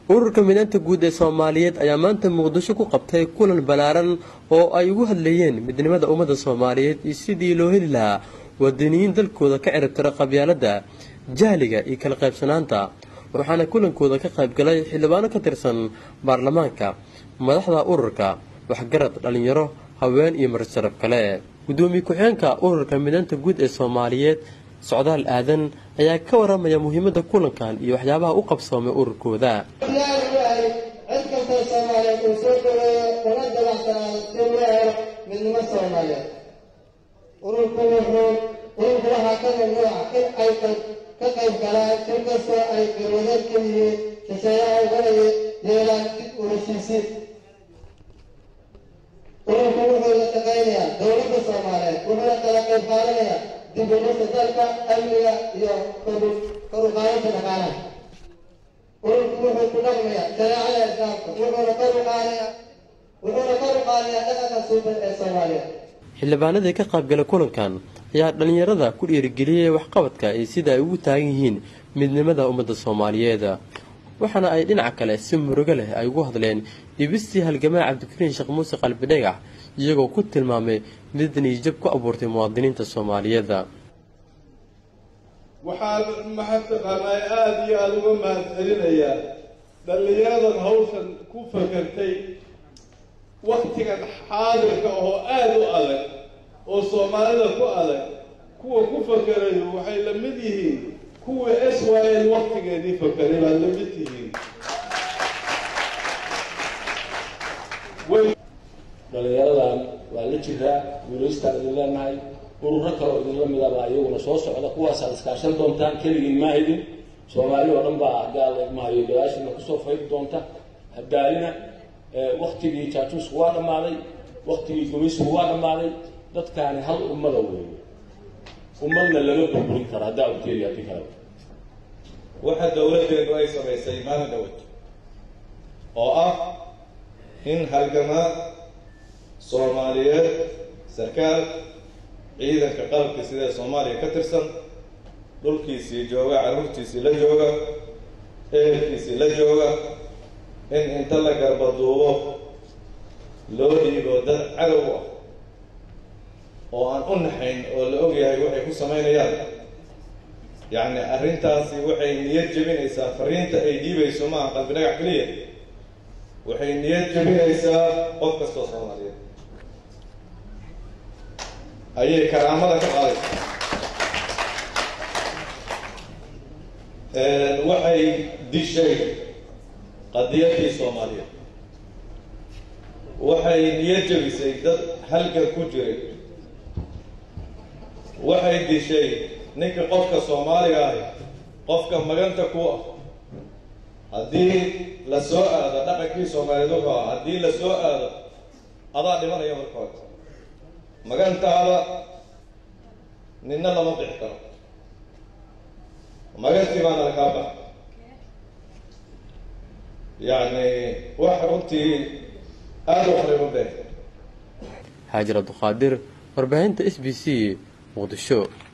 ururka midaanta guud ee soomaaliyeed ayaa maanta muqdisho ku qabtay kulan ballaaran oo ay ugu hadlayeen midnimada ummadda soomaaliyeed iyo sidii loo heli lahaa wadaniyiin dalkooda ka ciribtira qabyaaladda jahliga iyo kala qaybsanaanta waxaana kulankooda ka qaybgalay xildhibaano ka tirsan baarlamaanka madaxda ururka waxgarad dhallinyaro haween iyo marsharaf kale gudoomiye ku-xeenka ururka midaanta guud ee soomaaliyeed socdaal aadan ayaa ka waramaya muhiimada kulankan iyo waxyaabaha u qabsoomay ururkooda cid kastoo soomaaliyeed uu soo dhaweeyo una dabacsanaan si loo helo midnimo soomaaliyeed ururku wuxuu ururku waxaa ka mamnuuca in ay ka qayb galaan si kastoo ay garwadeed ka yihiin shisheeyaha ugana yeelaan dib u heshiisiin ururku wuxuu la shaqaynayaa dowladda soomaaliyeed wuxuuna kala qayb qaadanayaa dib u dhisa dalka amniga iyo kor u qaadanta dhaqaalaha ururku wuxuu ku dhaqmayaa shareecada islaamka wuxuuna kor u qaadayaa wuxuuna kor u qaadayaa dhaqanka suuban ee soomaaliyeed xildhibaanadii ka qaybgalay kulankan ayaa dhallinyarada ku dhiirigeliyey waxqabadka iyo sida ay ugu taagan yihiin midnimada ummadda soomaaliyeed waxaana ay dhinaca kale si murugo leh ay ugu hadleen dhibistii halgamaa cabdikariin sheekh muuse qalbi dhagax iyagoo ku tilmaamay mid niijab ku abuurtay muwaadiniinta soomaaliyeed waxaan maxataqaanaa aada iyo aada uga mahad celinayaa dhallinyaradan hawshan ku fakartay waktigan xaadirka oo aada u adag oo soomaalida ku adag kuwa ku fakerayo waxay la mid yihiin kuwa s y l waktigeedii fakeray baad la mid yihiin dhallinyaradan waa la jiraa guulaystaan idin leenahay ururo kaleo idinla midabaa iyaguna soo socda kuwaasaad iskaashan doontaan keligiin ma haydin soomaali oo dhan baa gaal mahayo gadaashiina kusoo faydi doonta hadaalina waktigii jaajuusku waa dhammaaday waktigii gumaysku waa dhammaaday dadkaani hal ummada weeye ummadna lama burburin karo haddaa uteeli haddii kale waxa dowladdeedu ay samaysay maalin dhawad oo ah in halgamaa soomaaliyeed sarkaal ciidanka qalabka sidee soomaaliya ka tirsan dhulkiisii jooga carruurtiisii la jooga ehelkiisii la jooga in inta la garbaduubo loo dhiibo dad cadow ah oo aan u naxayn oo la ogyahay waxay ku samaynayaan yacni arrintaasi waxay niyad jebinaysaa fariinta ay dhiibayso maaha qalbi dhagax keliya waxay niyad jebinaysaa qof kastoo soomaaliyeed ayay karaamada ka qaadaysaa waxay dishay qadiyadii soomaaliyeed waxay niyad jebisay dad halgan ku jiray waxay dishay ninka qofka soomaaliga ahi qofka maganta ku ah haddii la soo aado dhaqankii soomaaliyeed wuxuu ah haddii la soo aado adaa dhimanaya marka hore magantaada ninna lama bixi karo magantii baana lakaa baxa yacni wax runtii aada u xariimo been haajir abduqaadir warbaahinta s b c muqdisho